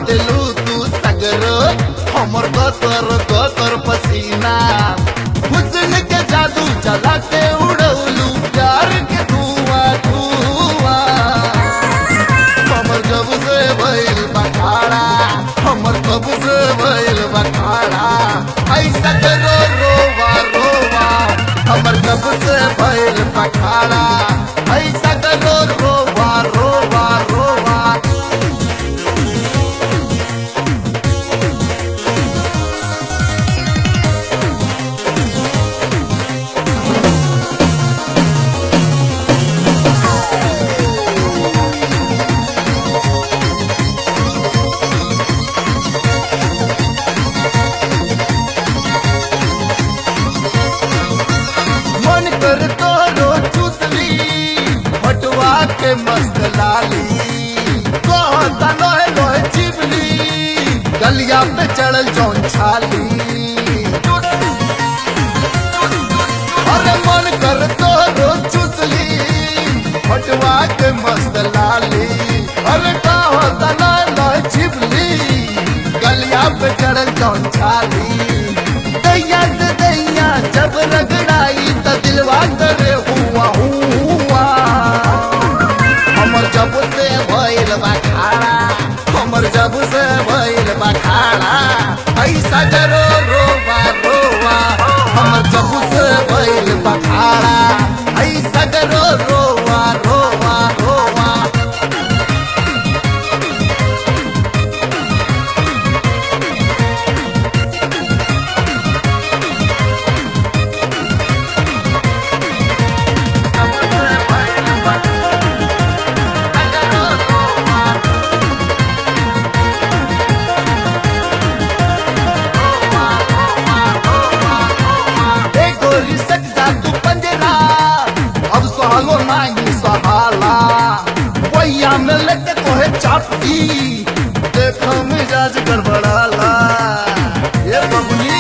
दिलू तू सगर हमर गतर गतर पसीना हुस्न के जादू चला के उड़ौलू प्यार के धुआं धुआं हमर जब से भइल बखाड़ा हमर कब से भइल बखाड़ा ऐसा करो रोवा रोवा हमर कब से भइल बखाड़ा ऐसा करो रोवा रोवा रोवा मन कर तोरो चुसली हटवा के मस्त लाली कहता लोहे लोहे चिबली गलिया पे चढ़ल जौन छाली अरे मन कर तोरो चुसली हटवा के मस्त लाली अरे कहता लोहे लोहे चिबली गलिया पे चढ़ल जौन छाली दैया से दैया जब रगड़ाई त दिलवा करे हुआ हुआ हमर जब से भइल बा खाड़ा हमर जब से भइल बा खाड़ा ऐसा जरो रोवा रोवा हमर जब से भइल बा खाड़ा ऐसा जरो रोवा रोवा रोवा ए गोरी सकता तू पंजरा अब सहालो नाही सहाला वैया में लेके तोहे चापती देखो मिजाज गड़बड़ाला ये बबनी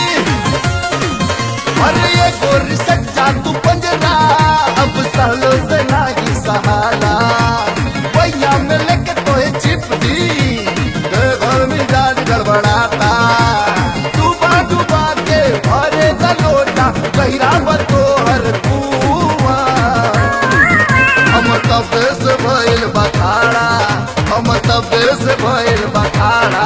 अरे ये गोरी सकता तू पंजरा अब सहलो से नाही सहाला वैया में लेके तोहे चिपती देखो मिजाज गड़बड़ाता डूबा डूबा के भरे द लोटा गहिरा बतोहर कुआ हम तबे से भइल बखाड़ा हम तबे से भइल बखाड़ा